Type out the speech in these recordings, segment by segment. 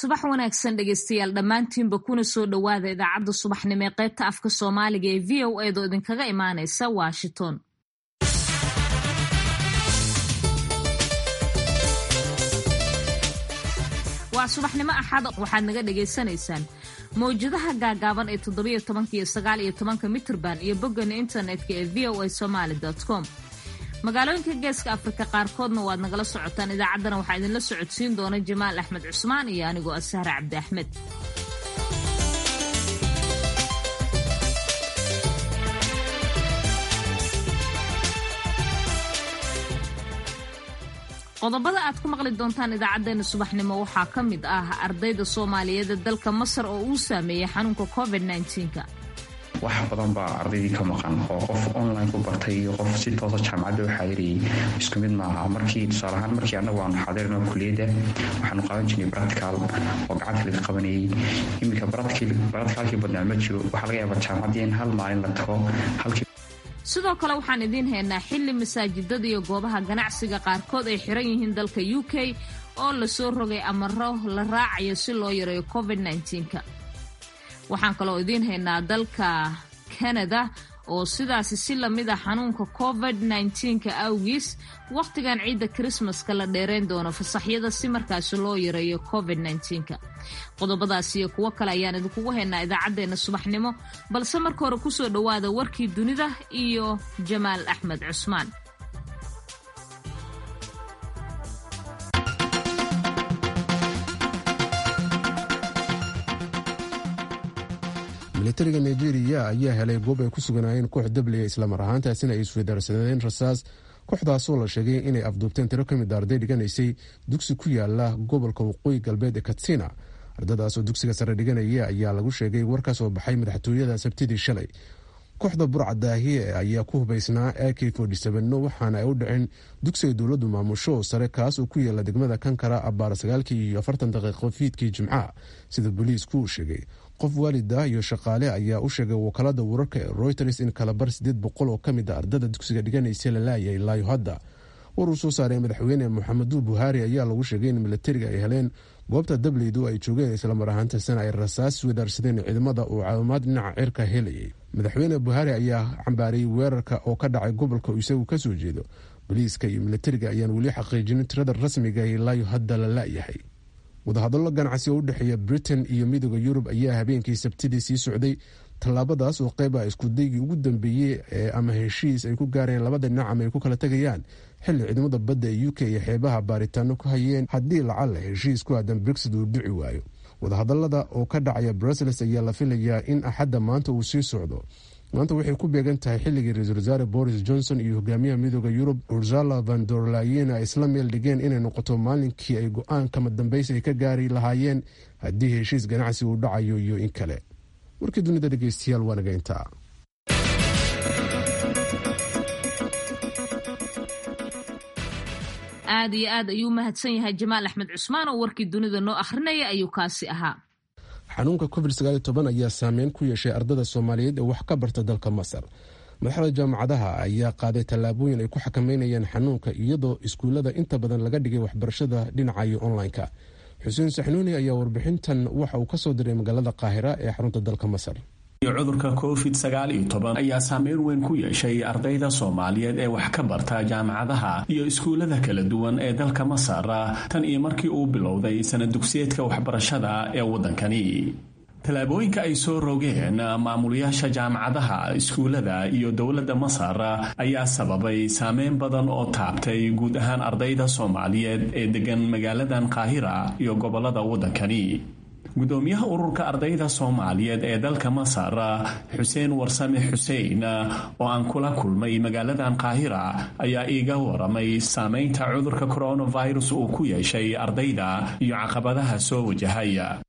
subax wanaagsan dhegeystayaal dhammaantiinba kuna soo dhowaada idaacadda subaxnimo ee qaybta afka soomaaliga ee v o eed oo idinkaga imaanaysa washington waa subaxnimo axad waxaad naga dhagaysanaysaan mawjadaha gaagaaban ee toddobiyo tobanka iyo sagaal iyo tobanka mitrban iyo boggana internetka ee v o a somaali com magaalooyinka geeska afrika qaarkoodna waad nagala socotaan idaacaddana waxaa idinla socodsiin doona jamaal axmed cusmaan iyo anigoo ah sahre cabdi axmed qodobada aad ku maqli doontaan idaacadeena subaxnimo waxaa ka mid ah ardayda soomaaliyeed ee dalka masar oo uu saameeyey xanuunka covid -19ka wax badan baa ardaydii ka maqan oo qof online ku bartay iyo qof si toosa jaamacadda u xaadirayay isku mid maaha markii tusaale ahaan markii annagu aanu xaadirino kuliyadda waxaanu qaadan jirnay baratical oo gacanta laga qabanayay iminka baraticalkii badnaa ma jiro waxaa laga yaabaa jaamacaddii in hal maalin la tago halkii sidoo kale waxaan idiin haynaa xilli masaajidada iyo goobaha ganacsiga qaarkood ay xiran yihiin dalka u k oo lasoo rogay amaro la raacayo si loo yareeyo covid -19ka waxaan kaloo idiin haynaa dalka kanada oo sidaasi si lamid ah xanuunka covid -19ka awgiis wakhtigan ciidda krismaska la dheerayn doono fasaxyada si markaasi loo yareeyo covid -19ka qodobadaas iyo kuwo kale ayaan idinkugu haynaa idaacaddeenna subaxnimo balse marka hore kusoo dhowaada warkii dunida iyo jamaal axmed cusmaan militariga nigeria ayaa helay goob ay ku suganaayeen koox dabliya islamar ahaantaasina ay isweydaarsadeen rasaas kooxdaasoo la sheegay inay afduubteen tiro ka mid a arday dhiganaysay dugsi ku yaala gobolka waqooyi galbeed ee katsina ardadaasoo dugsiga sare dhiganaya ayaa lagu sheegay war ka soo baxay madaxtooyada sabtidii shalay kooxda burcadaahiye ayaa ku hubaysnaa ak waxaana ay u dhaceen dugsiga dowladdu maamusho sare kaas oo ku yaala degmada kankara abaar sagaalkii iyo afartan daqiiqo fiidkii jimcaha sida booliisku uu sheegay qof waalida iyo shaqaale ayaa u sheegay wakaalada wararka ee royters in kalabar sideed boqol oo kamid a ardada dugsiga dhiganaysa la laayay ilaayo hadda war uu soo saaray madaxweyne moxamedu buhaari ayaa lagu sheegay in militariga ay heleen goobta dableydu ay joogeen islamar ahaantaasina ay rasaas wadaarsadeen ciidamada uu caawimaad dhinaca cirka helayay madaxweyne buhaari ayaa cambaarayay weerarka oo ka dhacay gobolka uu isagu kasoo jeedo boliiska iyo militariga ayaan weli xaqiijinin tirada rasmiga ilaayo hadda la laayahay wadahadallo ganacsi oo u dhexeeya britain iyo midooda yurub ayaa habeenkii sabtidii sii socday tallaabadaas oo qeyb ah iskudaygii ugu dambeeyey ee ama heshiis ay ku gaareen labada dhinac ama ay ku kala tegayaan xilli ciidamada badda ee u k iyo xeebaha baaritaano ku hayeen haddii lacalla heshiis ku aadan brexit uu dhici waayo wadahadalada oo ka dhacaya brussels ayaa la filayaa in axadda maanta uu sii socdo maanta waxay ku beegan tahay xilligii ra-iisul wasaare boris johnson iyo hogaamiyaha midooda yurub ursala van dorlayen ay isla meel dhigeen inay noqoto maalinkii ay go-aan kama dambaysi ay ka gaari lahaayeen haddii heshiis ganacsi uu dhacayo iyo in kale warkii dunida dhegeystayaal waa naga intaa aad iyo aad ayuu mahadsan yahay jamaal axmed cusmaan oo warkii dunida noo akhrinaya ayuu kaasi ahaa xanuunka covid ayaa saameyn ku yeeshay ardada soomaaliyeed ee wax ka barta dalka masar madaxda jaamacadaha ayaa qaaday tallaabooyin ay ku xakameynayaan xanuunka iyadoo iskuullada inta badan laga dhigay waxbarashada dhinacayo online-ka xuseen saxnuuni ayaa warbixintan waxa uu kasoo diray magaalada qaahira ee xarunta dalka masar cudurka covid sagaal iyo toban ayaa saameyn weyn ku yeeshay ardayda soomaaliyeed ee wax ka barta jaamacadaha iyo iskuullada kala duwan ee dalka masar tan iyo markii uu bilowday sana dugsiyeedka waxbarashada ee waddankani tallaabooyinka ay soo rogeen maamulayaasha jaamacadaha iskuullada iyo dowladda masar ayaa sababay saameyn badan oo taabtay guud ahaan ardayda soomaaliyeed ee degan magaaladan qaahira iyo gobollada waddankani gudoomiyaha ururka ardayda soomaaliyeed ee dalka masar xuseen warsame xuseen oo aan kula kulmay magaaladan qaahira ayaa iiga waramay saameynta cudurka coronavirus uu ku yeeshay ardayda iyo caqabadaha soo wajahaya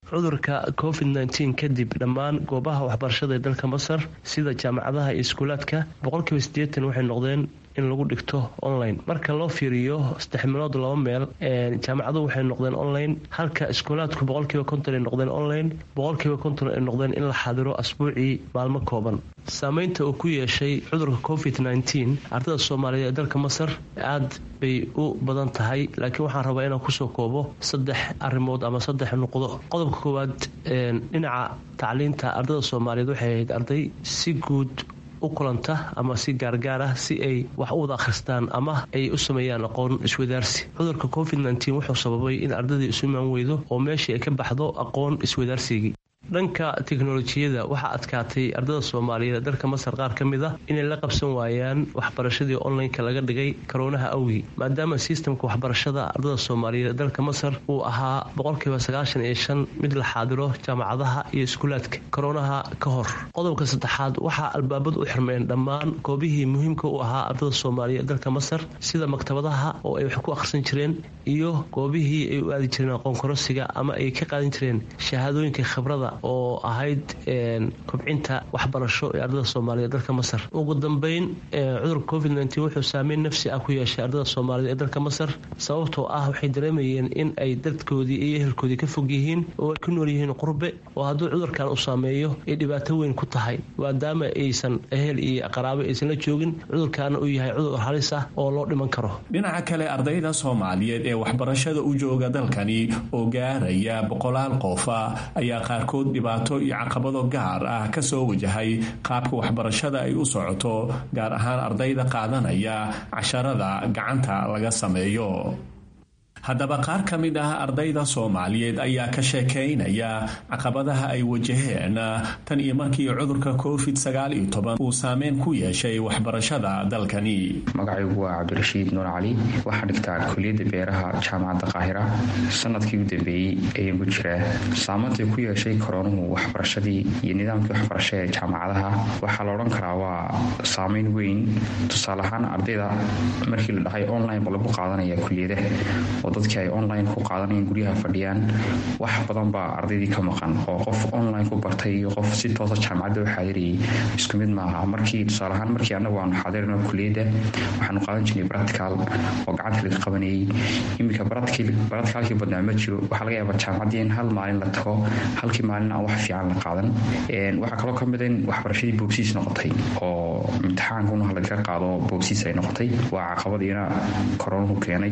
cudurka covid nteen kadib dhammaan goobaha waxbarashada ee dalka masar sida jaamacadaha iyo iskuulaadka boqolkiiba siddeetan waxay noqdeen in lagu dhigto online marka loo fiiriyo saddex meelood laba meel jaamacaduhu waxay noqdeen online halka iskuulaadku boqolkiiba konton ay noqdeen online boqolkiiba konton ay noqdeen in la xaadiro asbuucii maalmo kooban saameynta uu ku yeeshay cudurka covid nteen ardada soomaaliyeed ee dalka masar aad bay u badan tahay laakiin waxaan rabaa inaan kusoo koobo saddex arrimood ama saddex nuqdo qodobka koowaad dhinaca tacliinta ardada soomaaliyeed waxay ahayd arday si guud u kulanta ama si gaargaar ah si ay wax u wada akhristaan ama ay u sameeyaan aqoon iswadaarsi cudurka covid nteen wuxuu sababay in ardadii isu imaan weydo oo meeshii ay ka baxdo aqoon iswadaarsigii dhanka teknolojiyada waxaa adkaatay ardada soomaaliyeed ee dalka masar qaar ka mid a inay la qabsan waayaan waxbarashadii onlineka laga dhigay karoonaha awgii maadaama sistamka waxbarashada ardada soomaaliyeed ee dalka masar uu ahaa boqolkiiba sagaashan iyo shan mid la xaadiro jaamacadaha iyo iskuulaadka karoonaha ka hor qodobka saddexaad waxaa albaabadu u xirmeen dhammaan goobihii muhiimka u ahaa ardada soomaaliyeed ee dalka masar sida maktabadaha oo ay wax ku akhrisan jireen iyo goobihii ay u aadi jireen aqoon korosiga ama ay ka qaadan jireen shahaadooyinka khibrada oo ahayd kobcinta waxbarasho ee ardada soomaaliyeed dalka masar ugu dambeyn cudurka covid nteen wuxuu saameyn nafsi ah ku yeeshay ardada soomaaliyeed ee dalka masar sababtoo ah waxay dareemayeen in ay dadkoodii iyo ehelkoodii ka fog yihiin oo ay ku nool yihiin qurbe oo hadduu cudurkan uu saameeyo ay dhibaato weyn ku tahay maadaama aysan ehel iyo qaraabo aysan la joogin cudurkaana uu yahay cudur halis ah oo loo dhiman karo dhinaca kale ardayda soomaaliyeed ee waxbarashada u jooga dalkani oo gaaraya boqolaal qofa ayaa qaarkood dhibaato iyo caqabado gaar ah ka soo wajahay qaabka waxbarashada ay u socoto gaar ahaan ardayda qaadanaya casharada gacanta laga sameeyo haddaba qaar ka mid ah ardayda soomaaliyeed ayaa ka sheekaynaya caqabadaha ay wajaheen tan iyo markii cudurka covid sagaal iyo toban uu saameyn ku yeeshay waxbarashada dalkani magacaygu waa cabdirashiid nuur cali waxaa dhigtaa kuliyadda beeraha jaamacadda qaahira sanadkii u dambeeyey ayaan ku jiraa saamayntai ku yeeshay koroonuhu waxbarashadii iyo nidaamkii waxbarasho ee jaamacadaha waxaa la odhan karaa waa saameyn weyn tusaale ahaan ardayda markii la dhahay online ba lagu qaadanaya kuliyadaha oo dadkii ay online ku qaadanayeen guryaha fadhiyaan wax badan baa ardaydii ka maqan oo qof online ku bartay iyo qof si toosa jaamacadda u xaadirayay isku mid maaha markii tusaale ahaan markii annagu aanu xaadirino kuliyadda waxaanu qaadan jirnay baratical oo gacanta laga qabanayay iminka baraticalkii badnaa ma jiro waxaa laga yaabaa jaamacaddii in hal maalin la tago halkii maalin aan wax fiican la qaadan waxaa kaloo ka mid in waxbarashadii boobsiis noqotay oo imtixaankuna lagaga qaado boobsiis ay noqotay waa caqabadiina koronuhu keenay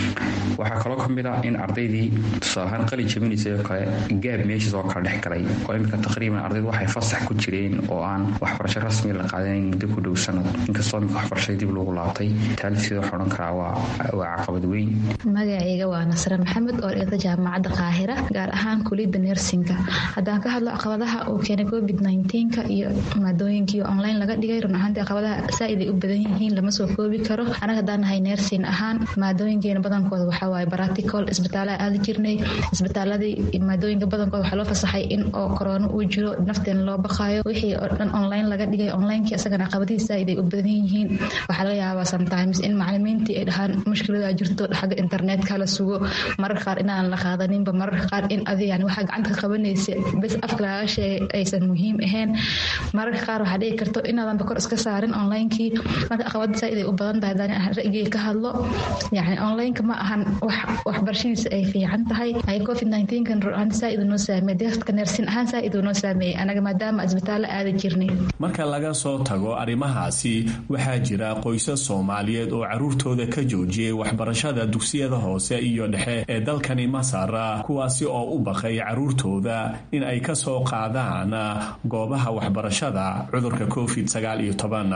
waxaa kaloo ka mid ah in ardaydii tusaalahaan qali jabinaysay oo kale gaab meeshiis oo kale dhex galay oo iminka taqriiban ardaydu waxay fasax ku jireen oo aan waxbarasho rasmi la qaadanayn muddo ku dhow sanad inkastoo iminka waxbarashadii dib lagu laabtay taalifteeda waxaa odhan karaa waa caqabad weyn magacayga waa nasre maxamed oo dhigta jaamacadda qaahira gaar ahaan kuliyadda nersinka haddaan ka hadlo caqabadaha uu keenay covid nka iyo maadooyinkii online laga dhigay run ahaantii caqabadaha saaid ay u badan yihiin lama soo koobi karo anaga haddaan nahay nersin ahaan maadooyinkeena badankooda waxaa waaye baratical isbitaalaha aadi jirnay isbitaaladii maadooyinka badankooda waxaa loo fasaxay in oo koroono uu jiro nafteena loo baqaayo wixii oo dhan online laga dhigay onlinekii isagana caqabadihi saaid ay u badan yihiin waxaa laga yaabaa sometimes in macalimiintii ay dhahaan mushkilada jirto xagga internetka la sugo mararka qaar inaan la qaadaninba mararka qaar in adi yani waxaa gacanta ka qabanaysa bes afka lagaga sheegay aysan muhiim ahayn mararka qaar waxaa dhici karto inaadanba kor iska saarin onlinekii marka caqabada saaid ay u badan tahay hadaan ra'yigay ka hadlo yani onlineka ma ahan wax waxbarashadiisa ay fiican tahay ay covid kan ruaan saaid noo saameeyey dadka neersin ahaan saaid noo saameeyey anaga maadaama isbitaallo aada jirnay marka laga soo tago arrimahaasi waxaa jira qoysas soomaaliyeed oo caruurtooda ka joojiyey waxbarashada dugsiyada hoose iyo dhexe ee dalkani masar kuwaasi oo u baqay caruurtooda in ay ka soo qaadaan goobaha waxbarashada cudurka covid sagaal iyo toban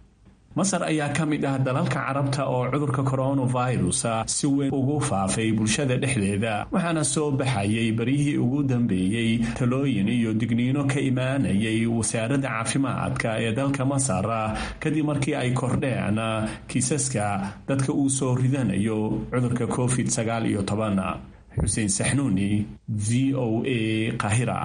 masar ayaa ka mid ah dalalka carabta oo cudurka coronavirus si weyn ugu faafay bulshada dhexdeeda waxaana soo baxayay baryihii ugu dambeeyey talooyin iyo digniino ka imaanayay wasaaradda caafimaadka ee dalka masar kadib markii ay kordheen kiisaska dadka uu soo ridanayo cudurka covid sagaal iyo toban xuseen saxnuuni v o a qahira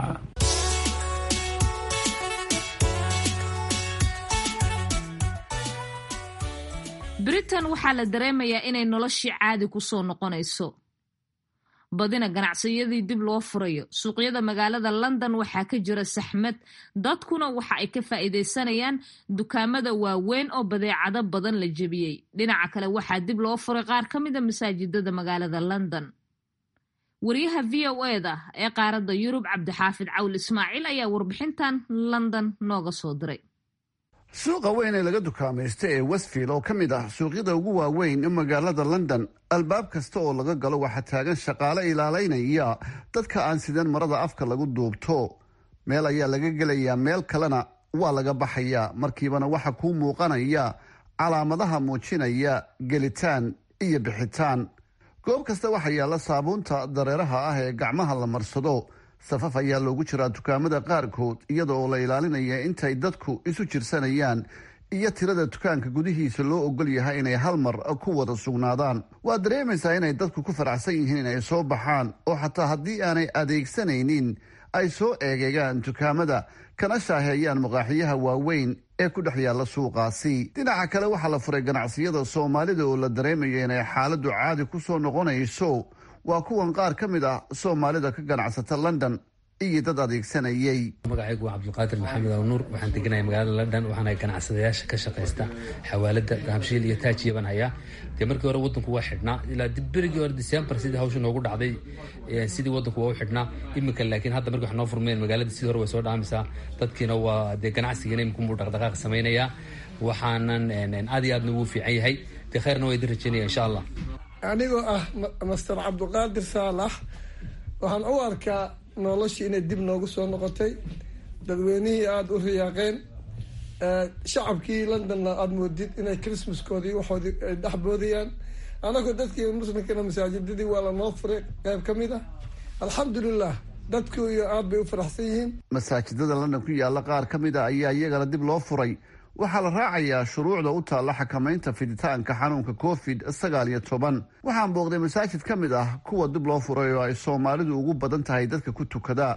britain waxaa la dareemayaa inay noloshii caadi ku soo noqonayso badina ganacsiyadii dib loo furayo suuqyada magaalada london waxaa ka jira saxmad dadkuna waxa ay ka faa'iidaysanayaan dukaamada waaweyn oo badeecado badan la jebiyey dhinaca kale waxaa dib loo furay qaar ka mida masaajidada magaalada london wariyaha v o eda ee qaaradda yurub cabdixaafid cawl ismaaciil ayaa warbixintan london nooga soo diray suuqa weyn ee laga dukaamaysta ee westfield oo ka mid ah suuqyada ugu waaweyn ee magaalada london albaab kasta oo laga galo waxaa taagan shaqaale ilaalaynaya dadka aan sidan marada afka lagu duubto meel ayaa laga gelayaa meel kalena waa laga baxayaa markiibana waxa kuu muuqanaya calaamadaha muujinaya gelitaan iyo bixitaan goob kasta waxaa yaalla saabuunta dareeraha ah ee gacmaha la marsado safaf ayaa loogu jiraa dukaamada qaarkood iyada oo la ilaalinaya intay dadku isu jirsanayaan iyo tirada dukaanka gudihiisa loo ogol yahay inay hal mar ku wada sugnaadaan waa dareemaysaa inay dadku ku faraxsan yihiin inay soo baxaan oo xataa haddii aanay adeegsanaynin ay soo eegeegaan dukaamada kana shaaheeyaan maqaaxiyaha waaweyn ee ku dhex yaalla suuqaasi dhinaca kale waxaa la furay ganacsiyada soomaalida oo la dareemayo inay xaaladdu caadi ku soo noqonayso waa kuwan qaar ka mid ah soomaalida ka ganacsata london iyo dad adeegsanayay magacaygu waa cabdulqaadir maxamed aw nuur waxaan deganahay magaalada london waxaana ganacsadayaasha ka shaqaysta xawaalada dahabshiil iyo taajiya baan hayaa dee markii hore wadanku waa xidhnaa ilaa berigii hore december sidii hawsha noogu dhacday sidii wadanku waa u xidhnaa iminka laakiin hadda markii wax noo furmeen magaalada sidii hore way soo dhaamaysaa dadkiina waa dee ganacsigiina iminkunbuu dhaqdhaqaaq samaynayaa waxaanan aad iyo aadna ugu fiican yahay dee khayrna waa idin rajeynaya insha allah anigoo ah master cabdiqaadir saalax waxaan u arkaa noloshii inay dib noogu soo noqotay dadweynihii aada u riyaaqeen shacabkii londonna aada moodid inay christmaskoodii waxoodii ay dhexboodayaan anagoo dadkii muslimkana masaajidadii waa lanoo furay qayb ka mid ah alxamdulilah dadku iyo aad bay u faraxsan yihiin masaajidada london ku yaalla qaar ka mid a ayaa iyagana dib loo furay waxaa la raacayaa shuruucda u taalla xakamaynta fiditaanka xanuunka covid sagaal iyo toban waxaan booqday masaajid ka mid ah kuwa dib loo furay oo ay soomaalidu ugu badan tahay dadka ku tukada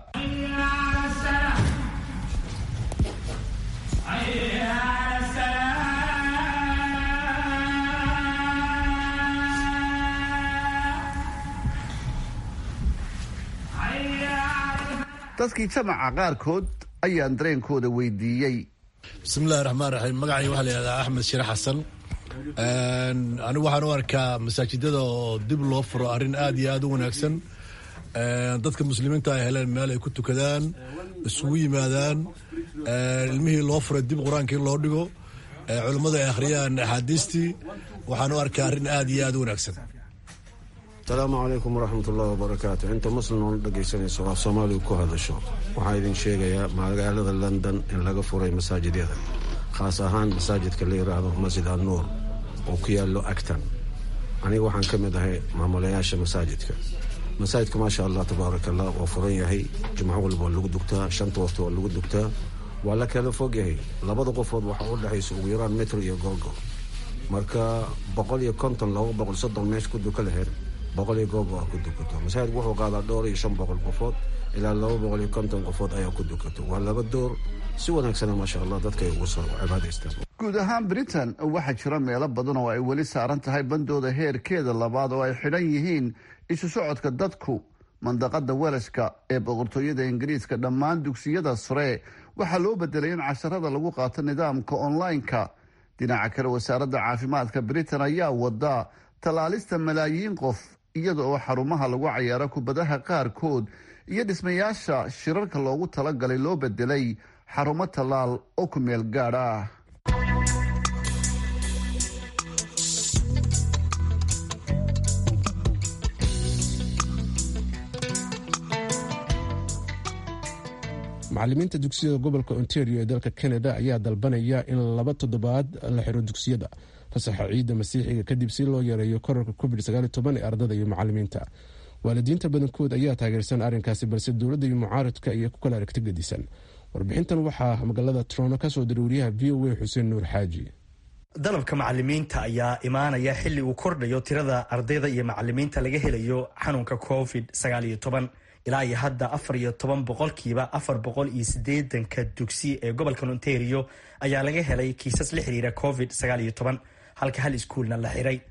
dadkii jamaca qaarkood ayaan dareenkooda weydiiyey bismillahi raxmaan raxiim magacay waxaa la yihahdaa axmed shire xasan anigu waxaan u arkaa masaajidada oo dib loo furo arrin aad iyo aad u wanaagsan dadka muslimiinta ay heleen meel ay ku tukadaan isugu yimaadaan ilmihii loo furay dib qur-aanka in loo dhigo culummadu ay akhriyaan axaadiistii waxaan u arkaa arrin aad iyo aad u wanaagsan asalaamu calaykum waraxmat ullahi wabarakaatu inta muslim oona dhegaysanayso waa soomaaligu ku hadasho waxaa idin sheegayaa magaalada london in laga furay masaajidyada khaas ahaan masaajidka la yiraahdo masjid annuur oo ku yaallo actan aniga waxaan ka mid ahay maamulayaasha masaajidka masaajidka maasha allah tabaaraka allah waa furan yahay jumco walba waa lagu dugtaa shanta waqti waa lagu dugtaa waa la kala fog yahay labada qofood waxaa u dhexaysa ugu yaraan metro iyo goolgo marka boqol iyo konton laba boqol soddon meesha ku duka laheyd boqol iyo goob waa ku dukato masaajidku wuxuu qaadaa dhowr iyo shan boqol qofood ilaa laba boqol iyo konton qofood ayaa ku dukato waa laba door si wanaagsana maasha allah dadka ay ugu soo cibaadaystaan guud ahaan britain waxaa jira meelo badan oo ay weli saaran tahay bandooda heerkeeda labaad oo ay xidhan yihiin isu socodka dadku mandaqada welashka ee boqortooyada ingiriiska dhammaan dugsiyada sare waxaa loo bedelay in casharada lagu qaato nidaamka online-ka dhinaca kale wasaaradda caafimaadka britain ayaa wada tallaalista malaayiin qof iyada oo xarumaha lagu cayaaro kubadaha qaarkood iyo dhismayaasha shirarka loogu talagalay loo bedelay xarumo tallaal oo ku meel gaadh ah macalimiinta dugsiyada gobolka ontario ee dalka canada ayaa dalbanaya in laba toddobaad la xiro dugsiyada fasaxa ciidda masiixiga kadib si loo yareeyo korarka covid ee ardada iyo macalimiinta waalidiinta badankood ayaa taageersan arrinkaasi balse dowladda iyo mucaaradka iyo ku kala aragti gedisan warbixintan waxaa magaalada trono kasoo diray wariyaha v o a xuseen nuur xaaji dalabka macalimiinta ayaa imaanaya xilli uu kordhayo tirada ardayda iyo macalimiinta laga helayo xanuunka covid ilaa iyo hadda afar iyo toban boqolkiiba afar boqol iyo sideedanka dugsi ee gobolka ontario ayaa laga helay kiisas la xiriira covid sagaal iyo toban halka hal iskuulna la xiray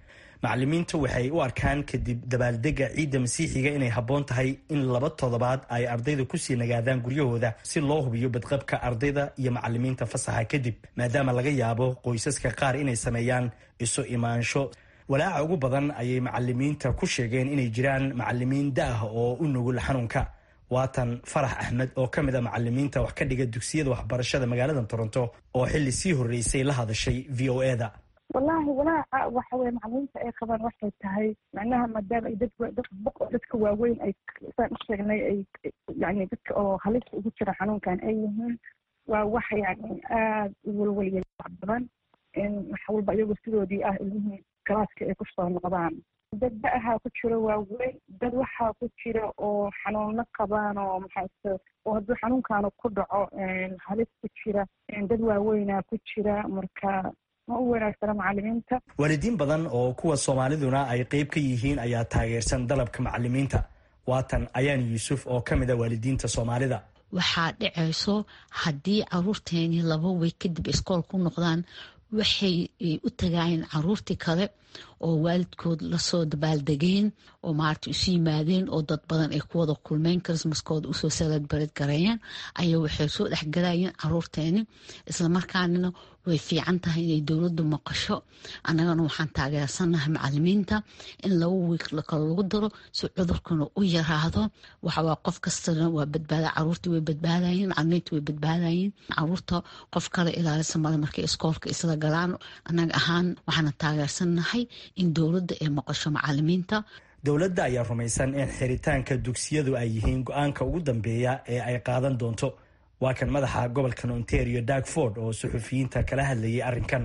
macalimiintu waxay u arkaan kadib dabaaldega ciidda masiixiga inay habboon tahay in laba toddobaad ay ardayda kusii nagaadaan guryahooda si loo hubiyo badqabka ardayda iyo macalimiinta fasaxa kadib maadaama laga yaabo qoysaska qaar inay sameeyaan isu imaansho walaaca ugu badan ayay macalimiinta ku sheegeen inay jiraan macalimiin da-ah oo u nugul xanuunka waatan farax axmed oo ka mid a macalimiinta wax ka dhiga dugsiyada waxbarashada magaalada toronto oo xili sii horreysay la hadashay v o e da wallaahi walaaca waxa weye macalimiinta ay qabaan waxay tahay macnaha maadaama ay dad dadka waaweyn ay saan u sheegnay ay yani dadka oo halista ugu jira xanuunkan ay yihiin waa wax yani aada u walwaliya wax badan in wax walba iyagoo sidoodii ah ilmihii galaaska ay kusoo noqdaan dad da-ahaa ku jiro waaweyn dad waxaa ku jira oo xanuuno qabaan oo maxaase oo hadduu xanuunkaanu ku dhaco halis ku jira dad waaweynaa ku jira marka ma u wanaagsana macalimiinta waalidiin badan oo kuwa soomaaliduna ay qeyb ka yihiin ayaa taageersan dalabka macalimiinta waatan ayaan yuusuf oo ka mid a waalidiinta soomaalida waxaa dhacayso haddii caruurteeni laba wey kadib iskool ku noqdaan waxay u tagaayeen caruurtii kale oo waalidkood lasoo dabaaldegeen oo maarata isu yimaadeen oo dad badan ay ku wada kulmeen chrismaskooda usoo saladbared gareeyeen ayaa waxay soo dhexgalayeen caruurteeni islamarkaanina way fiican tahay inay dowladdu maqasho annagana waxaan taageersanahay macalimiinta in laba wiig kale lagu daro si cudurkuna u yaraado waxawaa qof kastana waa badbaada caruurtii way badbaadayeen macalimiinta way badbaadayeen caruurta qof kale ilaalisa male markay iskoolka isla galaan annaga ahaan waxaana taageersanahay in dowladda ay maqasho macalimiinta dowladda ayaa rumaysan in xiritaanka dugsiyadu ay yihiin go-aanka ugu dambeeya ee ay qaadan doonto waa kan madaxa gobolkan ontario darkford oo suxufiyiinta kala hadlayay arrinkan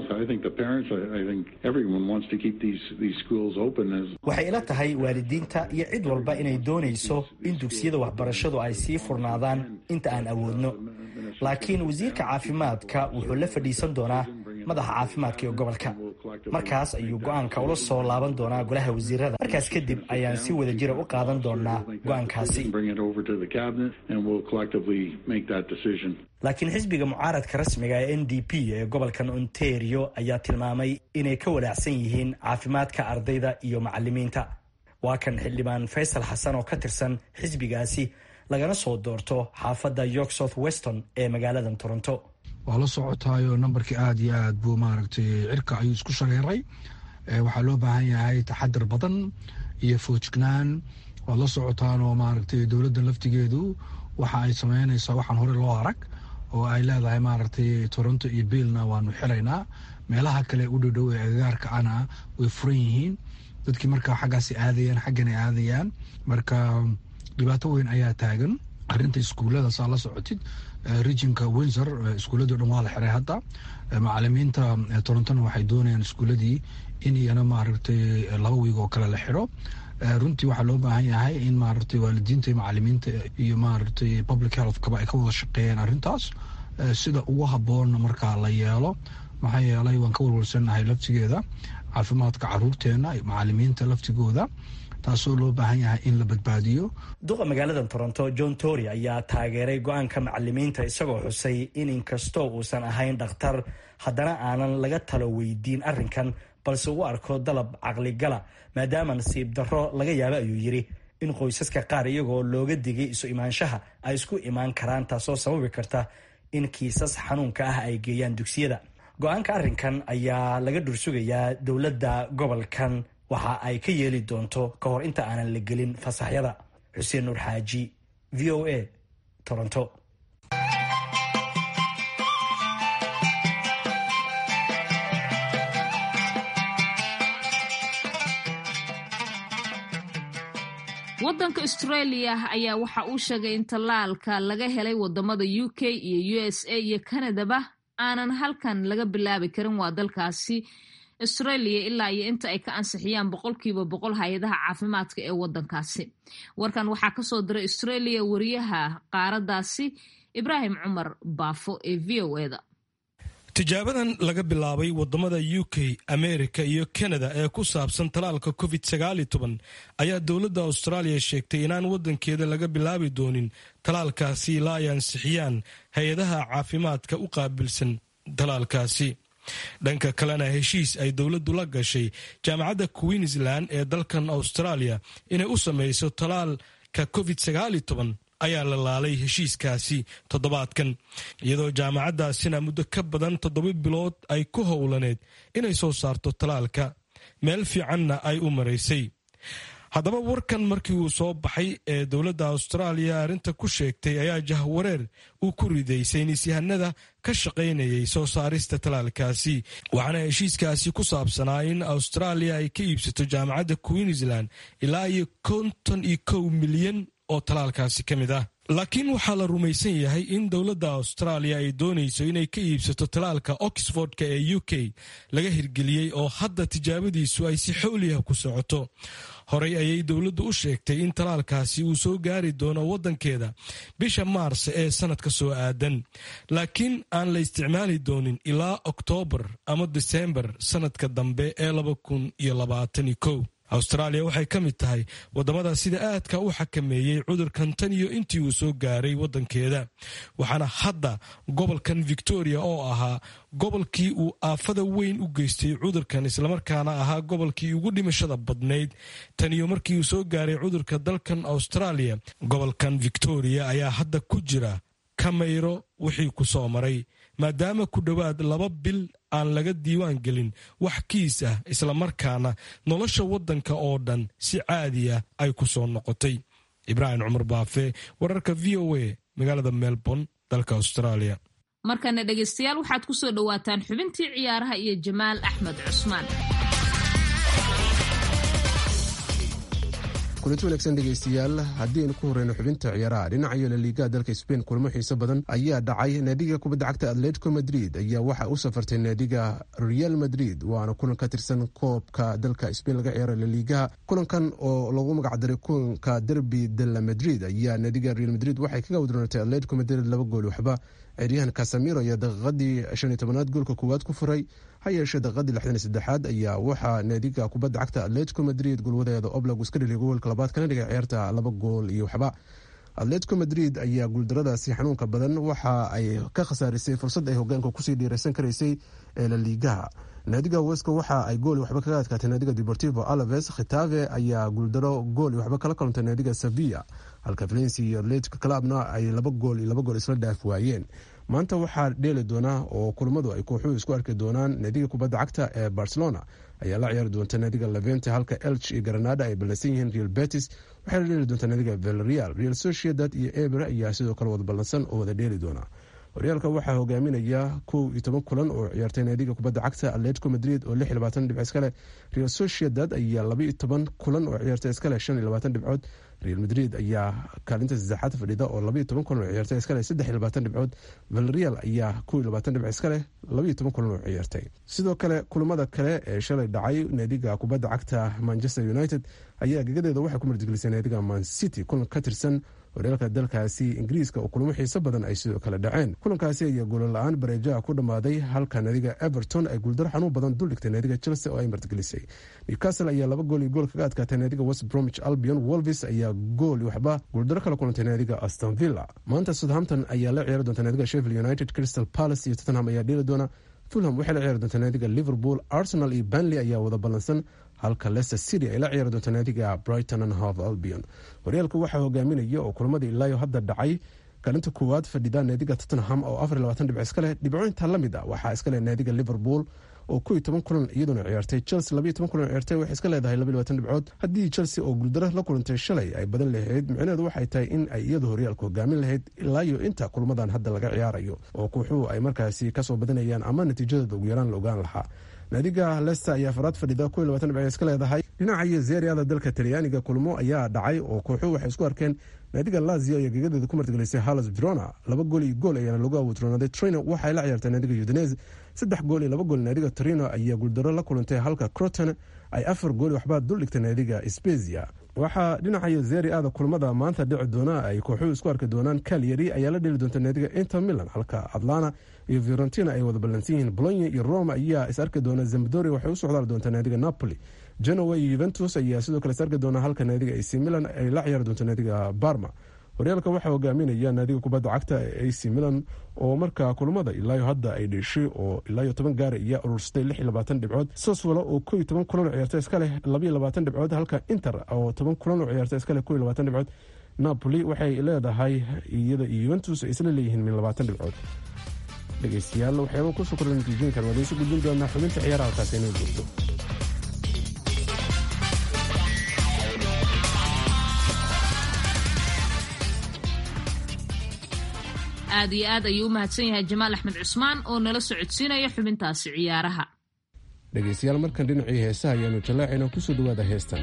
waxay ila tahay waalidiinta iyo cid walba inay doonayso in dugsiyada waxbarashadu ay sii furnaadaan inta aan awoodno laakiin wasiirka caafimaadka wuxuu la fadhiisan doonaa madaxa caafimaadka ee gobolka markaas ayuu go-aanka ula soo laaban doonaa golaha wasiirada markaas kadib ayaan si wada jira u qaadan doonaa go-aankaasi laakiin xisbiga mucaaradka rasmiga ee n d p ee gobolkan ontario ayaa tilmaamay inay ka walaacsan yihiin caafimaadka ardayda iyo macalimiinta waa kan xildhibaan faysal xasan oo ka tirsan xisbigaasi lagana soo doorto xaafadda york south weston ee magaalada toronto waa la socotaayo nambarkii aada iyo aad buu maaragtay cirka ayuu isku shareeray waxaa loo baahan yahay taxadar badan iyo foojignaan waad la socotaan oo maaragtay dowladda laftigeedu waxa ay sameynaysaa waxaan hore loo arag oo ay leedahay maaragtay toronto iyo biilna waanu xilaynaa meelaha kale u dhowdhow ee agagaarka ana way furan yihiin dadkii markaa xaggaasi aadayaan xaggan ay aadayaan marka dhibaato weyn ayaa taagan arinta iskuullada saa la socotid regionka windsor iskuulladi o dhan waa la xiray hadda macalimiinta torontona waxay doonayaan iskuulladii in iyana maaragtay laba wiig oo kale la xiro runtii waxaa loo baahan yahay in maaragtay waalidiinta iyo macalimiinta iyo maaragtay public health kaba ay ka wada shaqeeyaan arrintaas sida ugu habboonna markaa la yeelo maxaa yeelay waan ka walwalsannahay laftigeeda caafimaadka caruurteena macalimiinta laftigooda taasoo loo baahan yahay in la badbaadiyo duqa magaalada toronto john tory ayaa taageeray go-aanka macalimiinta isagoo xusay in inkastoo uusan ahayn dhakhtar haddana aanan laga talo weydiin arrinkan balse uu arko dalab caqligala maadaama nasiib darro laga yaabo ayuu yidhi in qoysaska qaar iyagoo looga digay isu imaanshaha ay isku imaan karaan taasoo sababi karta in kiisas xanuunka ah ay geeyaan dugsiyada go-aanka arrinkan ayaa laga dhursugayaa dowladda gobolkan waxa ay ka yeeli doonto ka hor inta aanan la gelin fasaxyada xuseen nuur xaaji v o a toronto wadanka australia ayaa waxa uu sheegay in tallaalka laga helay wadamada u k iyo u s a iyo canadaba aanan halkan laga bilaabi karin waa dalkaasi australia ilaa iyo inta ay ka ansixiyaan boqolkiiba boqol hay-adaha caafimaadka ee wadankaasi warkan waxaa kasoo diray australia wariyaha qaaradaasi ibraahim cumar baafo ee v o eda tijaabadan laga bilaabay wadamada u k amerika iyo kanada ee ku saabsan talaalka covid ayaa dowladda austraaliya sheegtay inaan wadankeeda laga bilaabi doonin talaalkaasi ilaa ay ansixiyaan hay-adaha caafimaadka u qaabilsan talaalkaasi dhanka kalena heshiis ay dowladdu la gashay jaamacadda queensland ee dalkan australia inay u samayso talaalka covid ayaa la laalay heshiiskaasi toddobaadkan iyadoo jaamacaddaasina muddo ka badan toddoba bilood ay ku howlaneed inay soo saarto talaalka meel fiicanna ay u maraysay haddaba warkan markii uu soo baxay ee dowladda austraaliya arrinta ku sheegtay ayaa jahwareer uu ku riday saynisyahanada ka shaqaynayay soo saarista talaalkaasi waxaana heshiiskaasi ku saabsanaa in austraaliya ay ka iibsato jaamacadda queensland ilaa iyo konton iyo kow milyan oo talaalkaasi ka mid ah laakiin waxaa la rumaysan yahay in dowladda austraaliya ay doonayso inay ka iibsato talaalka oxfordka ee u k laga hirgeliyey oo hadda tijaabadiisu ay si xowliah ku socoto horey ayay dowladdu u sheegtay in talaalkaasi uu soo gaari doono waddankeeda bisha maars ee sannadka soo aadan laakiin aan la isticmaali doonin ilaa oktoobar ama diseembar sannadka dambe ee austraaliya waxay ka mid tahay waddamada sida aadka u xakameeyey cudurkan tan iyo intii uu soo gaaray waddankeeda waxaana hadda gobolkan victoria oo ahaa gobolkii uu aafada weyn u geystay cudurkan islamarkaana ahaa gobolkii ugu dhimashada badnayd tan iyo markii uu soo gaaray cudurka dalkan austraaliya gobolkan victoria ayaa hadda ku jira kamayro wixii ku soo maray maadaama ku dhowaad laba bil aan laga diiwaan gelin wax kiis ah islamarkaana nolosha waddanka oo dhan si caadi ah ay ku soo noqotay ibraahim cumar baafe wararka v o a magaalada melbourne dalka australia markana dhegaystayaal waxaad ku soo dhowaataan xubintii ciyaaraha iyo jamaal axmed cusmaan kulanti wanaagsan dhegaystayaal haddii aynu ku horeyno xubinta ciyaaraha dhinacayo laliigaha dalka sbain kulamo xiiso badan ayaa dhacay naadiga kubadda cagta atletico madrid ayaa waxaa u safartay naadiga real madrid waana kulan ka tirsan koobka dalka sbain laga ciyaara laliigaha kulankan oo lagu magacdaray kulanka derby de la madrid ayaa naadiga real madrid waxay kaga wadroonatay atletico madrid laba gool waxba ciyaaryahan casamiro ayaa daqiiqadii shan iyo tobanaad goolka koowaad ku furay ha yeeshee daqiiqadii lixdan iyo saddexaad ayaa waxaa naadiga kubadda cagta atletico madrid golwadeeda oblag iska dhaliya goolka labaad kana dhigay ciyaarta laba gool iyo waxba atletico madrid ayaa guuldaradaasi xanuunka badan waxa ay ka khasaarisay fursad ay hogaanka kusii dhiiraysan karaysay ee laliigaha naadiga weska waxa ay gool waxba kaga adkaatay naadiga deportivo alaves khitave ayaa guuldaro gool waxba kala kalantay naadiga sevilla halka valenci iyo atletico clubna ay laba gool iyo laba gool isla dhaaf waayeen maanta waxaa dheeli doonaa oo kulamadu ay kooxuhu isku arki doonaan naadiga kubadda cagta ee barcelona ayaa la ciyaari doonta naadiga levente halka elch iyo granada ay ballansan yihiin real betis waxay la dheeli doontaa naadiga velreal real sociedad iyo eber ayaa sidoo kale wada ballansan oo wada dheeli doona horyaalka waxaa hogaaminaya kow iyo toban kulan oo ciyaartay naadiga kubadda cagta atletico madrid oo lix iyo labaatan dhibc iskale real sociedad ayaa laba iyo toban kulan oo ciyaartay iskale shan iyo labaatan dhibcood real madrid ayaa kaalinta saddexaad fadhida oo labaiyo toban kulan oo ciyaartay iskale saddex iyo labaatan dhibcood valreal ayaa kow iyo labaatan dhibc iskale labaiyo toban kulan oo ciyaartay sidoo kale kulamada kale ee shalay dhacay naadiga kubadda cagta manchester united ayaa gegadeeda waxay ku martigelisay naadiga man city kulan ka tirsan horyaalka dalkaasi ingiriiska oo kulamo xiiso badan ay sidoo kale dhaceen kulankaasi ayaa goolla-aan bareejaha ku dhammaaday halka naadiga everton ay guuldaro xanuun badan duldhigtay naadiga chelsea oo ay martigelisay newcastle ayaa laba gool iyo gool kaga adkaatay naadiga west bromwich albion wolvis ayaa gool waxba guuldaro kala kulantay naadiga aston villa maanta southampton ayaa la ciyaari doonta naadiga sheffield united crystal palace iyo tottenham ayaa dheeli doona fulham waxay la ciyaari doontaa naadiga liverpool arsenal iyo banley ayaa wada ballansan halka leicester city ay la ciyaari doonta naadiga brighton and hove albion horyaalka waxaa hogaaminaya oo kulamadii ilaayo hadda dhacay kaalinta koowaad fadhida naadiga tottenham oo afar iyo labaatan dhibc iskale dhibcooyinta la mid a waxaa iskale naadiga liverpool oo kow iyo toban kulan iyaduna ciyaartay chelsea labaiyo toban kulan ciyaartay waxay iska leedahay labaiyo labaatan dhibcood haddii chelsea oo guuldaro la kulantay shalay ay badan lahayd micnaheedu waxay tahay in ay iyadu horyaalka hogaamin lahayd ilaa iyo inta kulmadan hadda laga ciyaarayo oo kooxuhu ay markaasi kasoo badanayaan ama natiijadooda ugu yaraan la ogaan lahaa naadiga lester ayaa faraad fadhida kow iyo labatan dhibc iska leedahay dhinaca iyo zeeriada dalka talyaaniga kulmo ayaa dhacay oo kooxuhu waxay isku arkeen naadiga lazio ayaa gegadeeda ku martigelisay halas verona laba gool iyo gool ayaana lagu awoodroonaaday trino waxay la ciyaartay naadiga udinese saddex gool iyo laba gool naadiga torino ayaa guuldaro la kulantay halka croton ay afar gool waxbaa duldhigtay naadiga spezia waxaa dhinacayo zeri ada kulmada maanta dhici doona ay kooxuhu isku arki doonaan kalyari ayaa la dheli doonta naadiga inter milan halka atlana iyo fiorentina ay wada ballansan yihiin bolonya iyo roma ayaa is arki doona zambdoria waxay u socdaali doontaa naadiga napoli genoa iyo yuventus ayaa sidoo kale is arki doona halka naadiga ac milan ay la ciyaari doonto naadiga barma horyaalka waxaa hogaaminaya naadiga kubadda cagta ee ac milan oo markaa kulamada ilaayo hadda ay dheeshay oo ilaayo toban gaara iyo urursatay lix iyo labaatan dhibcood saswala oo koo iyo toban kulan oo ciyaarta iska leh labaiyo labaatan dhibcood halka inter oo toban kulan oo ciyaarta iska leh koo iyo labaatan dhibcood napoli waxay leedahay iyada iyo yuventus ay isla leeyihiin min labaatan dhibcood dhegeystayaal waxyaaba kusoo kordha natiijooyinkan waad isu gudbin doonaa xubinta ciyaaraha halkaas inay joogto aad iyo aad ayuu u mahadsan yahay jamaal axmed cusmaan oo nala socodsiinaya xubintaasi ciyaaraha dhegeystayaal markan dhinacii heesaha ayaanu jallaacaynaa kusoo dhawaada heestan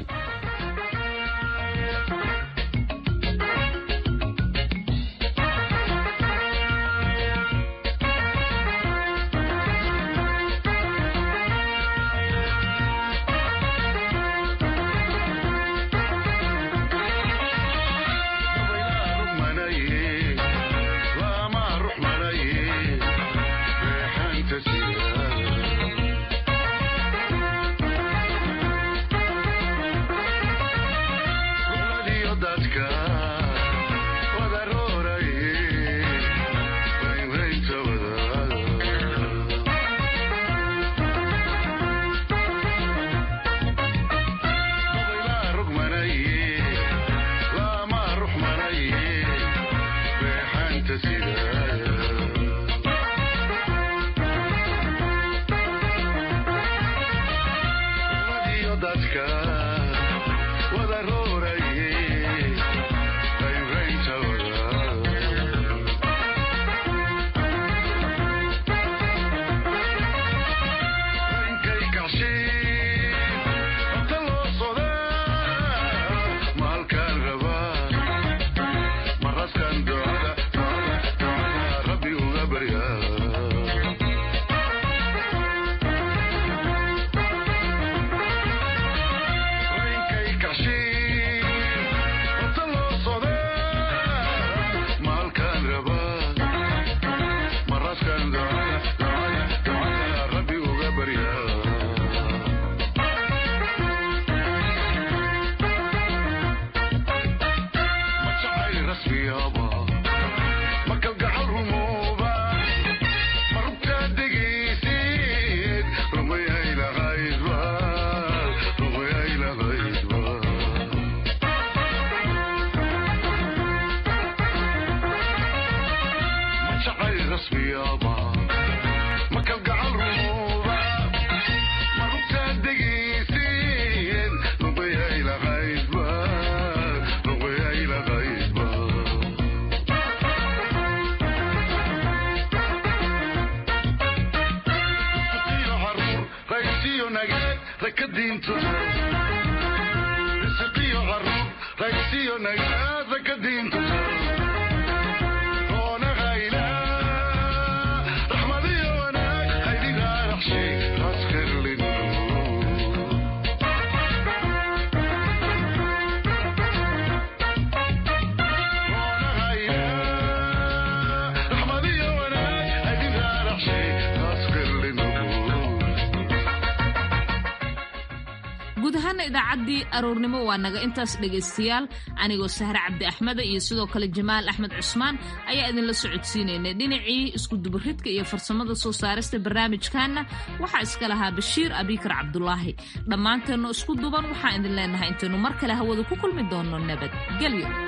guud ahaana idaacaddii aroornimo waa naga intaas dhegaystayaal anigoo sahre cabdi axmeda iyo sidoo kale jamaal axmed cusmaan ayaa idinla socodsiinaynay dhinacii iskudubaridka iyo farsamada soo saarista barnaamijkaana waxaa iska lahaa bashiir abikar cabdulaahi dhammaanteenno isku duban waxaan idin leenahay intaynu mar kale hawada ku kulmi doonno nabad gelyo